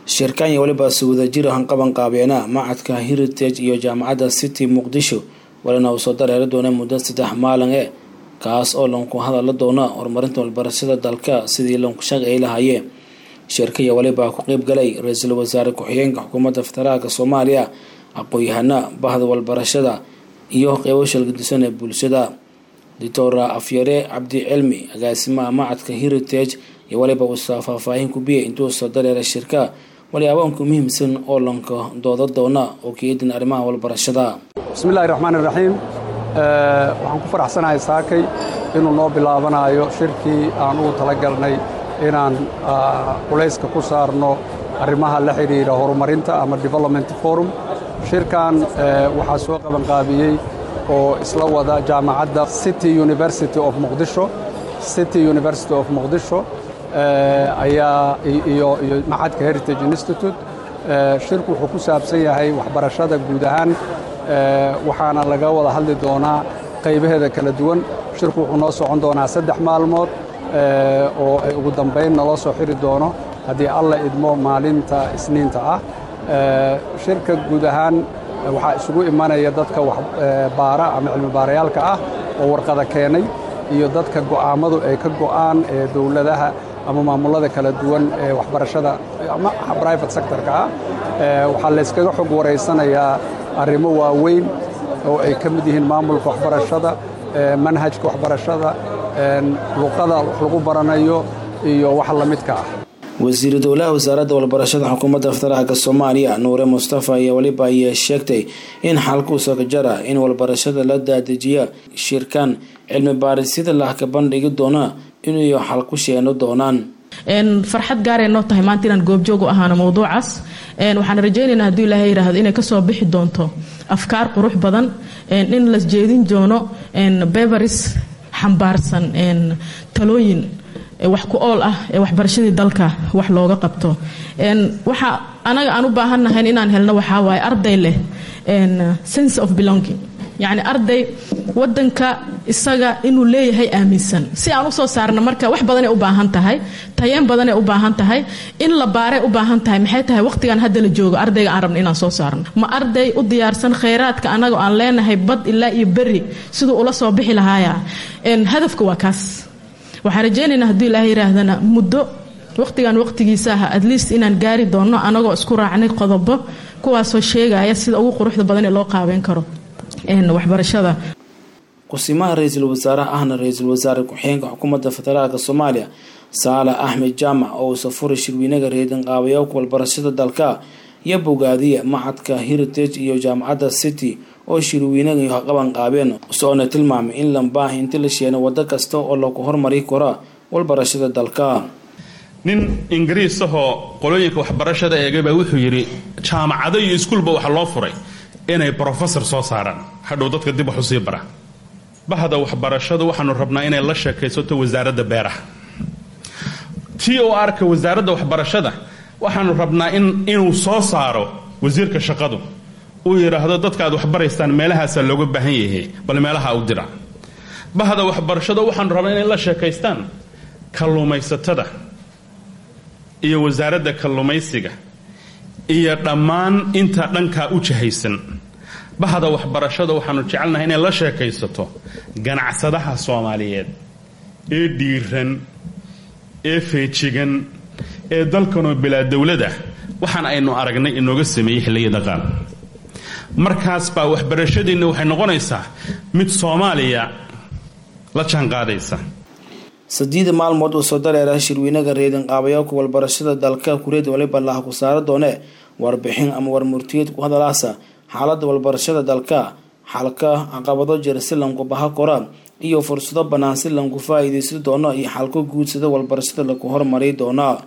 shirkan iyo weliba si wadajir hanqaban qaabeena macadka heritage iyo jaamacadda city muqdisho walina uu soo dareeri doona muddo saddex maalin e kaas oo lanku hadala doona horumarinta walbarashada dalka sidii lanku shaqeey lahaayeen shirka iyo weliba ku qeyb galay ra-iisul wasaare ku-xigeenka xukuumadda federaalka soomaaliya aqoon-yahana bahda walbarashada iyo qeybo shalgadisan ee bulshada doctor afyare cabdi cilmi agaasimaha macadka heritage iyo waliba uusa faahfaahin ku biyay intuu soo dareera shirka waliyaabaanku muhiimsan oo lanka dooda doona oo keedin arrimaha walbarashada bismillahi raxmaani raxiim waxaan ku faraxsanahay saakay inuu noo bilaabanayo shirkii aan ugu talagalnay inaan culayska ku saarno arrimaha la xidhiidha horumarinta ama development forum shirkan waxaa soo qabanqaabiyey oo isla wada jaamacadda city university of muqdisho city university of muqdisho ayaa iyo iyo macadka heritage institute shirku wuxuu ku saabsan yahay waxbarashada guud ahaan waxaana laga wada hadli doonaa qaybaheeda kala duwan shirku wuxuu noo socon doonaa saddex maalmood oo ay ugu dambayn naloo soo xiri doono haddii alla idmo maalinta isniinta ah shirka guud ahaan waxaa isugu imanaya dadka waxbaara ama cilmibaarayaalka ah oo warqada keenay iyo dadka go'aammadu ay ka go'aan ee dowladaha ama maamulada kala duwan ee waxbarashada ama brivate sectorka ah waxaa layskaga xog waraysanayaa arrimo waaweyn oo ay ka mid yihiin maamulka waxbarashada manhajka waxbarashada luqada wax lagu baranayo iyo wax la midka ah wasiiru dowlaha wasaaradda walbarashada xukuumadda federaalka soomaaliya nuure mustafa ayaa weliba ayay sheegtay in xalkuusa ka jara in walbarashada la daadejiya shirkan cilmi baarisyada lah ka bandhigi doona inay xal ku sheeno doonaan farxad gaaray noo tahay maanta inaan goobjoog u ahaano mowduucaas waxaan rajaynaynaa hadduu ilaahay yidhaahdo inay kasoo bixi doonto afkaar qurux badan in la jeedin doono beveris xambaarsan talooyin wax ku ool ah ee waxbarashadii dalka wax looga qabto waxa anaga aan u baahannahayn inaan helno waxaa waaye arday leh sense of belonging yacni arday wadanka isaga inuu leeyahay aaminsan si aan usoo saarna marka wax badanay u baahan tahay tayeen badanay u baahan tahay in la baaray u baahan tahay maxay tahay waqtigan hadda la joogo ardayga aan rabno inaan soo saarno ma arday u diyaarsan khayraadka anagoo aan leenahay bad ilaa iyo beri siduu ula soo bixi lahaaya hadafka waa kaas waxaan rajaynaynaa hadduu ilaahay yihaahdana muddo waqtigan waqtigiisa ah at least inaan gaari doonno anagoo isku raacnay qodobo kuwaasoo sheegaya sida ugu quruxda badan ee loo qaabeyn karo waxbarashada kusimaha ra-iisul wasaaraha ahna ra-iisul wasaare ku-xigeenka xukuumadda federaalka soomaaliya saale axmed jaamac oo uusa furay shirweynaga reedinqaabayowka walbarashada dalka iyo bogaadiya macadka heritage iyo jaamacadda city oo shirweynaga iyo qaban qaabeen soona tilmaamay in lambaaha inti la sheeno waddo kasta oo lagu hormari karo walbarashada dalka nin ingiriis ahoo qolooyinka waxbarashada eegay baa wuxuu yidhi jaamacado iyo iskuulba waxaa loo furay inay brofesor soo saaraan hadhow dadka dib wax usii bara bahda waxbarashada waxaanu rabnaa inay la sheekaysato wasaaradda beeraha t o r-ka wasaaradda waxbarashada waxaanu rabnaa inuu soo saaro wasiirka shaqadu uu yidhaahdo dadka aad waxbaraystaan meelahaasaa looga baahan yahay bal meelaha u dira bahda waxbarashada waxaanu rabnaa inay la sheekaystaan kalluumaysatada iyo wasaaradda kalluumaysiga iyo dhammaan inta dhankaa u jahaysan bahda waxbarashada waxaanu jecelnahay inay la sheekaysato ganacsadaha soomaaliyeed ee dhiiran ee feejigan ee dalkanoo bilaa dowlada waxaan aynu aragnay inooga sameeyey xilliyada qaar markaas baa waxbarashadiinna waxay noqonaysaa mid soomaaliya la jaanqaadaysa sadiida maalmood uu soo dareera shirweynaga reedinqaabayowka walbarashada dalka kureed waliba laha ku saara doone warbixin ama warmurtiyeed ku hadalaasa xaaladda walbarashada dalka xalka caqabado jira si lanku baha kora iyo fursado bannaan si lanku faa-iideysan doono iyo xalko guudsada walbarashada lagu hormari doona